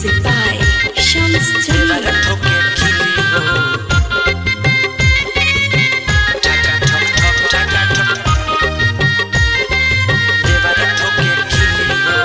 Music by Shams देवरा Jamil. ठोके खिली हो ठका ठक ठक ठका ठक देवरा ठोके खिली हो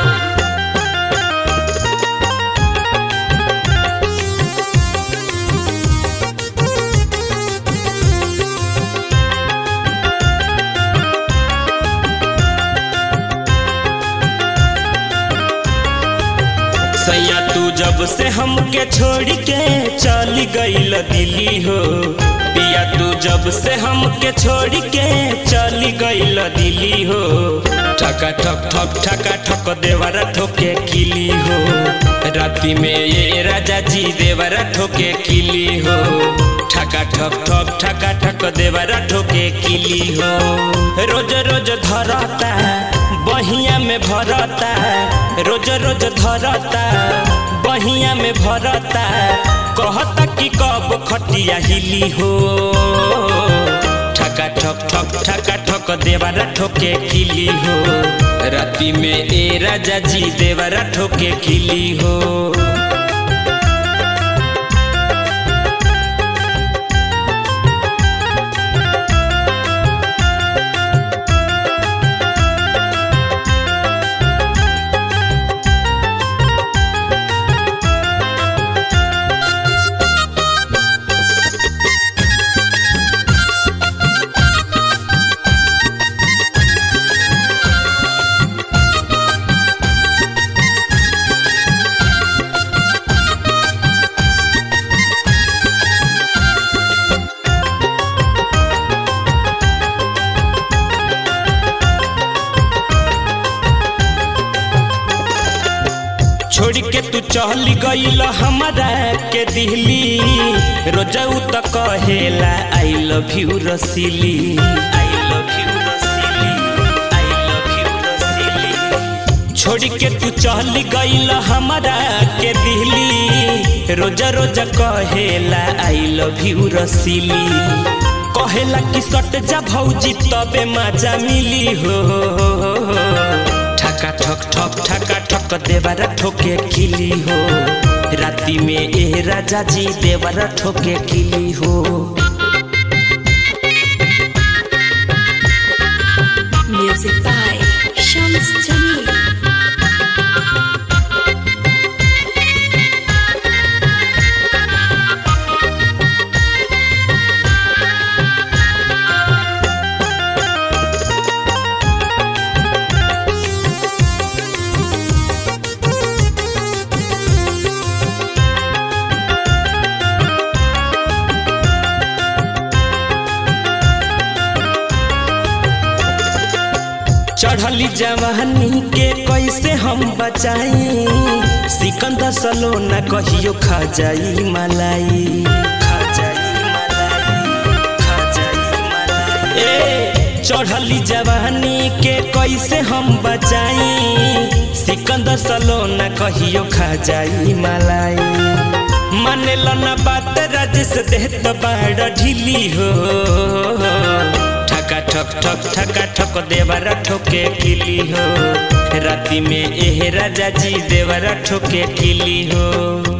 सैया तू जब से हमके छोड़ के चली गईल दिल्ली हो पिया तू जब से हमके छोड़ के चली गईल दिल्ली हो ठका ठक ठक ठका ठक देवरा ठोके किली हो राती में ये राजा जी देवरा ठोके किली हो ठका ठक ठक ठका ठक देवरा ठोके किली हो रोज रोज धरता बहिया में भरता रोज रोज धरता बहिया में भरता कहता कि कब खटिया हिली हो ठका ठक ठक ठका ठक देवरा ठोके खिली हो राती में ए राजा जी देवरा ठोके खिली हो छोड़ के तू चल गईल हमारा के दिल्ली रोजाऊ त कहेला आई लव यू रसीली आई लव यू रसीली आई लव यू रसीली छोड़ के तू चल गईल हमारा के दिल्ली रोजा रोजा कहेला आई लव यू रसीली कहेला कि सट जा भौजी तबे मजा मिली हो ठका ठक ठक ठका ठक देवरा ठोके खिली हो राती में ए राजा जी देवरा ठोके खिली हो Music by Shams Jamil. चढ़ली जवानी के कैसे हम बचाई सिकंदर सलोना कहियो खा जाई मलाई खा जाई मलाई खा जाई मलाई ए चढ़ली जवानी के कैसे हम बचाई सिकंदर सलोना कहियो खा जाई मलाई मानेला ना बात राजेश देहत बाड़ ढीली हो ठका ठक ठक ठका ठक देवरा ठोके किली हो राती में एह राजा जी देवरा ठोके किली हो